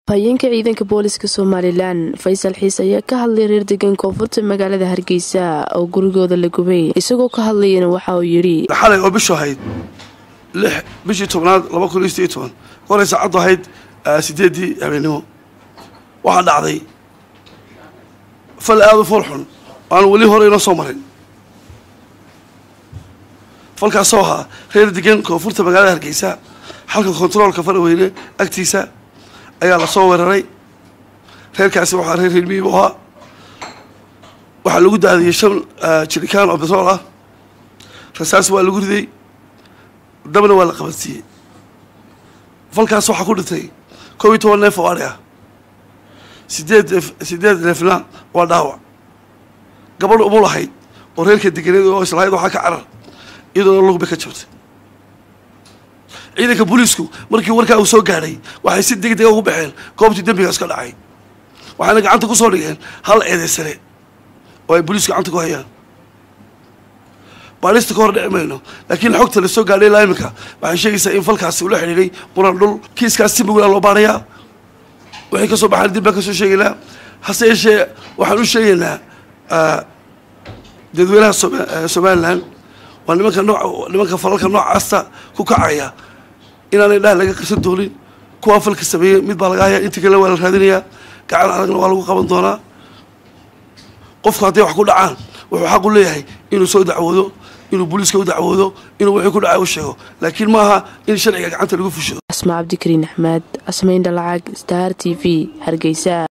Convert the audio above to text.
hayeenka ciidanka booliska somalilan faysal xiis ayaa ka hadlay reer degan koonfurta magaalada hargeysa oo gurigooda la gubay isagoo ka hadlayana waxa uu yidhi xalay oo bishu ahayd lix bishii tobnaad laba kun iyo sideed toban kolay saacaddu ahayd sideeddii habeennimo waxaa dhacday fal aada u fool xun aan weli hore inoo soo marin falkaasoo ahaa reer degan koonfurta magaalada hargeysa xalka kontaroolka faraweyne agtiisa ayaa lasoo weeraray reerkaasi waxaa reer reermiib u ahaa waxaa lagu daadiyey shan jirikaan oo betrool ah rasaas waa lagu riday dabna waa la qabansiiyey falkaas waxaa ku dhintay koob iyo toban neef oo adhi ah sideed sideed neefna waa dhaawac gabadh umul ahayd oo reerka deganeed oo islahayd waxaa ka carar iyadoona lug bay ka jabtay ciidanka booliisku markii warkaa uu soo gaadhay waxay si deg dega ugu baxeen goobtii dembigaas ka dhacay waxayna gacanta ku soo dhigeen hal eedaysane oo ay booliisku gacanta ku hayaan baadhista ka hor dhici mayno laakiin xogta la soo gaadhay ilaa iminka waxay sheegaysaa in falkaasi ula xidhiidhay muran dhul kiiskaas si mugulaa loo baarayaa waxay ka soo baxaan dib baan ka soo sheegaynaa hase yeeshee waxaan u sheegaynaa dadweynaha somalilan waa nimanka nooc nimanka falalka noocaasta ku kacaya inaanay dhaah laga qarsan doonin kuwaa falka sameeyey mid baa laga hayaa intii kale waa la raadinayaa gacan adagna waa lagu qaban doonaa qofku hadday wax ku dhacaan wuxuu xaq u leeyahay inuu soo dacwoodo inuu booliiska u dacwoodo inuu wixii ku dhacay u sheego laakiin maaha in sharciga gacanta lagu fushado asmaa cabdikariin axmed asmayn dhalacag star t v hargeysa